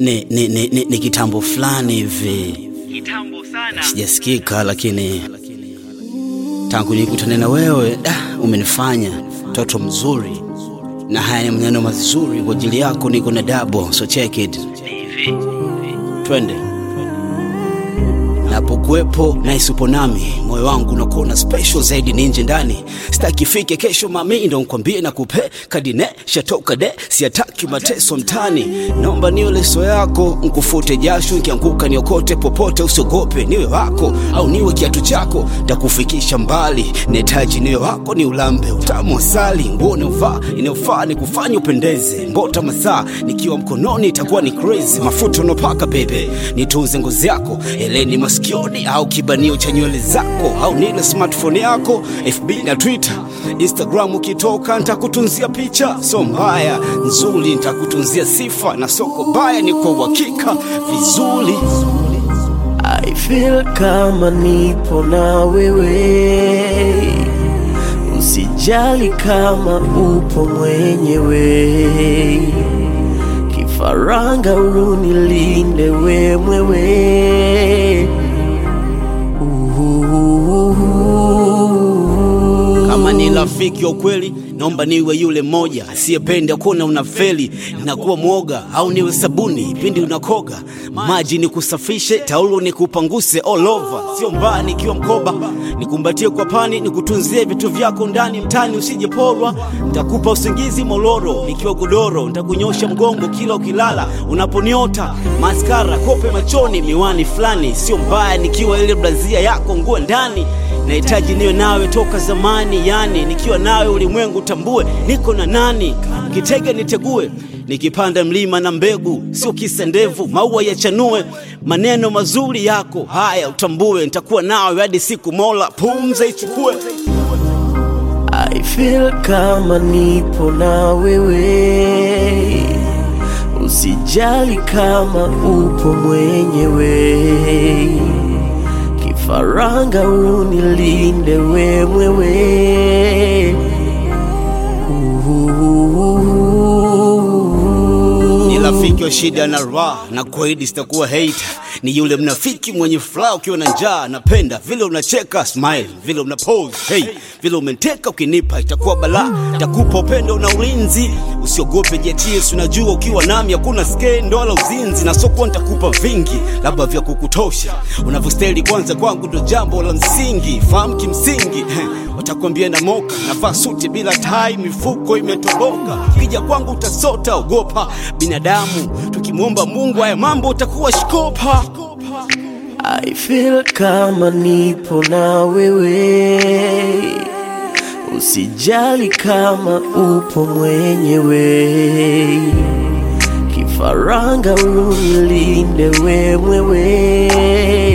ni, ni, ni, ni, ni kitambo fulani hivi kitambo sana. sijasikika, lakini tangu nikutane na wewe da, umenifanya mtoto mzuri, na haya ni maneno mazuri kwa ajili yako. Niko na dabo, so check it, Hivi twende. Napokuwepo na isupo nami, moyo wangu unakuwa special zaidi ni nje ndani. Sitaki ifike kesho mami, ndo nkwambie na kupe kadine shatoka de, siataki mateso mtani. Naomba niwe leso yako, nkufute jasho, nkianguka niokote popote, usiogope, niwe wako au niwe kiatu chako, takufikisha mbali. Nahitaji niwe wako, ni ulambe utamu asali, nguo inayofaa inayofaa ni kufanya upendeze, mbota masaa nikiwa mkononi itakuwa ni crazy. Mafuta unopaka bebe, nitunze ngozi yako, eleni masikioni au kibanio cha nywele zako, au nile smartphone yako, FB na Twitter, Instagram ukitoka nitakutunzia picha, so mbaya nzuri, nitakutunzia sifa na soko baya, ni kwa uhakika vizuri. I feel kama nipo na wewe, usijali kama upo mwenyewe, kifaranga unilinde we mwewe. Uhuhuhu. Kama ni rafiki wa ukweli, naomba niwe yule mmoja asiyependa kuona unafeli na kuwa mwoga, au niwe sabuni pindi unakoga, maji ni kusafishe, taulo ni kupanguse all over, sio mbaya nikiwa mkoba, nikumbatie kwa pani, nikutunzie vitu vyako ndani mtani, usijeporwa. Nitakupa usingizi moloro nikiwa godoro, nitakunyosha mgongo kila ukilala, unaponiota maskara, kope machoni, miwani fulani, sio mbaya nikiwa ile blazia yako nguo ndani nahitaji niwe nawe toka zamani, yani nikiwa nawe ulimwengu tambue niko na nani, kitege nitegue, nikipanda mlima na mbegu, sio kisa ndevu, maua yachanue, maneno mazuri yako haya utambue, nitakuwa nawe hadi siku Mola pumza ichukue. I feel kama nipo na wewe, usijali kama upo mwenyewe, kifaranga unilinde we mwewe. Uhuhuhu. ni rafiki wa shida na raha na kwaidi sitakuwa hater ni yule mnafiki mwenye furaha ukiwa na njaa napenda vile unacheka smile vile una pose hey vile umenteka ukinipa itakuwa balaa takupa upendo na ulinzi usiogope jetis unajua ukiwa nami hakuna skendo wala uzinzi na soko nitakupa vingi labda vya kukutosha unavyostahili kwanza kwangu ndo jambo la msingi fahamu kimsingi watakwambia na moka navaa suti bila tai mifuko imetoboka kija kwangu utasota ogopa binadamu tukimwomba mungu haya mambo utakuwa shikopa I feel kama nipo na wewe, usijali kama upo mwenyewe, kifaranga unilinde we mwewe.